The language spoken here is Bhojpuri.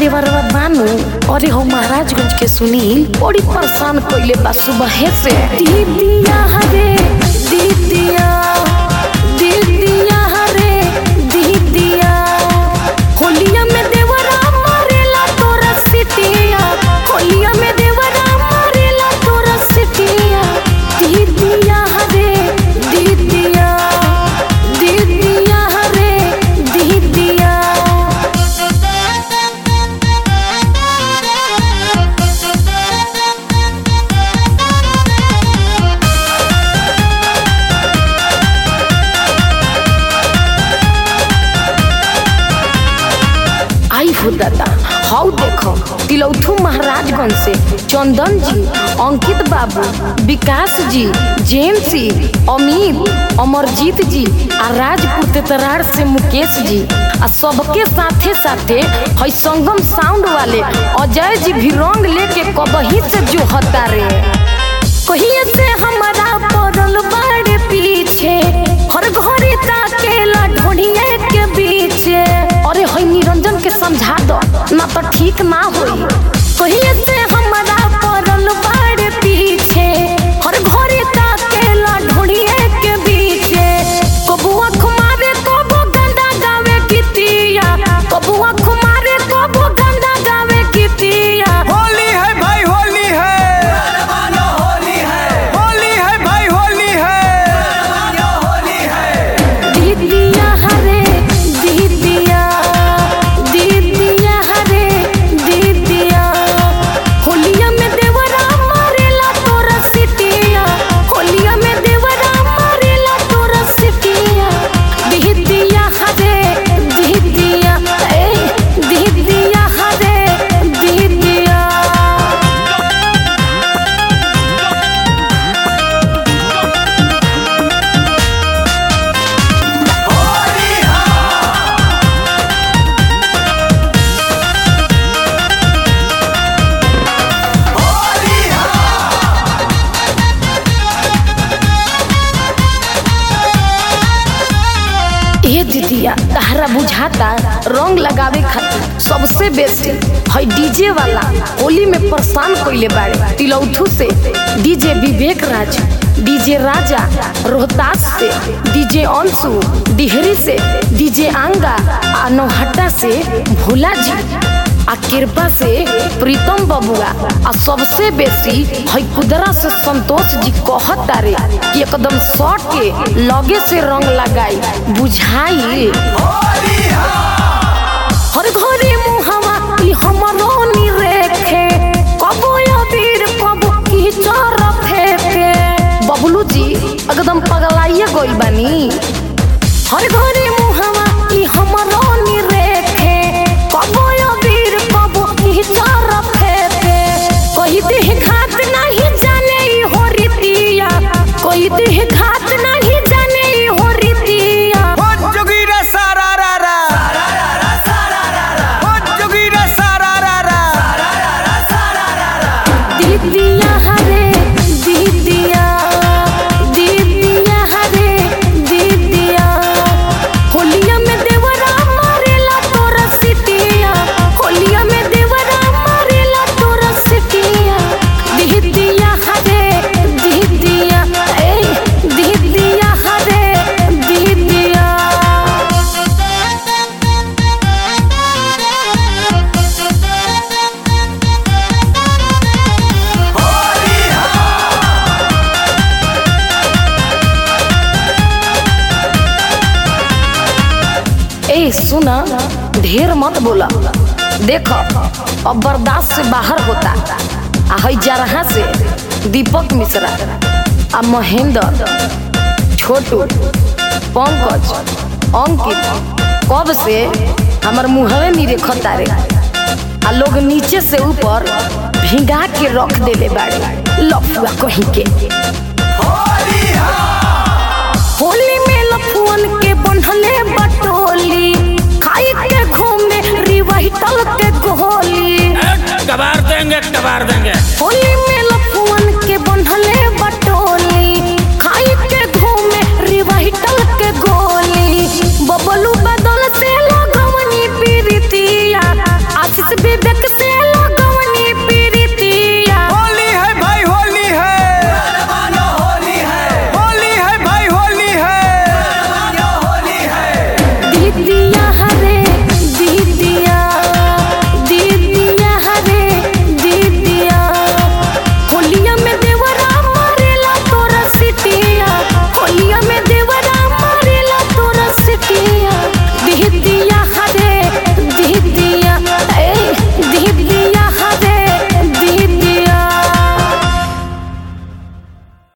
देवरवा बानू अरे हो महाराजगंज के सुनील बड़ी परेशान कइले बा सुबह से दीदिया हरे दीदिया दीदिया हरे दीदिया होलिया में देवरा मारेला तोरा सिटिया होलिया में देवरा मारेला तोरा सिटिया दीदिया हरे दीदिया दीदिया हरे दीदिया आई हो दादा हाउ देखो तिलौथू महाराजगंज से चंदन जी अंकित बाबू विकास जी जेम्सी अमित अमरजीत जी आ राजपुर तेतरार से मुकेश जी आ सबके साथे साथे है संगम साउंड वाले अजय जी भी रंग लेके कबही से जो हता रे कहिए से हमारा पड़ल बाड़े पीछे हर घड़ी ताकेला ढोढ़िए के बीचे अरे हई निरंजन के समझा दो ना तो ठीक ना होई कहिए से हमारा पड़ल बाड़े पीछे हर घड़ी ताकेला ढोढ़िए के बीचे कबुआ खुमारे कबो गंदा गावे कितिया कबुआ खुमारे कबो गंदा गावे कितिया होली है भाई होली है होली है भाई होली है दीदिया हरे दीदिया दीदिया हरे दीदिया होलिया में देवरा मारेला तोरा सिटिया होलिया में देवरा मारेला तोरा सिटिया दीदिया हरे दीदिया ए दीदिया हरे दीदिया ए दीदिया तहरा बुझाता रंग लगावे खातिर सबसे बेस्ट है डीजे वाला होली में परेशान कइले बाड़े तिलौथू से डीजे विवेक राज डीजे राजा रोहतास से डीजे अंशु डिहरी से डीजे आंगा आ नौहट्टा से भोला जी आ कृपा से प्रीतम बबुआ आ सबसे बेसी है कुदरा से संतोष जी कहत तारे कि एकदम शॉर्ट के लगे से रंग लगाई बुझाई हर घरे मुहवा ई हमरो नी रेखे कबो अबीर कबो की चर फेंके बबलू जी एकदम पगलाइए गइल बानी हर घरे मुहवा ई हमरो नी रेखे कबो अबीर कबो की चर फेंके कोई देह घात नहीं जाने ई हो रीतिया कोई देह घात नहीं जाने ई हो रीतिया हो जोगीरा सारा रा रा हो जोगीरा सारा रा रा दीदिया हरे दीदिया दीदिया हरे दीदिया होलिया में देवरा मारेला तोरा सिटिया होलिया में देवरा मारेला तोरा सिटिया दीदिया हरे दीदिया ए दीदिया हरे दीदिया ए सुना ढेर मत बोला देखो अब बर्दाश्त से बाहर होता आ हई जरहा से दीपक मिश्रा आ महेंद्र छोटू पंकज अंकित कब से हमर मुहवे नहीं रेखता रे आ लोग नीचे से ऊपर भिंगा के रख देले बाड़े लफुआ कहीं के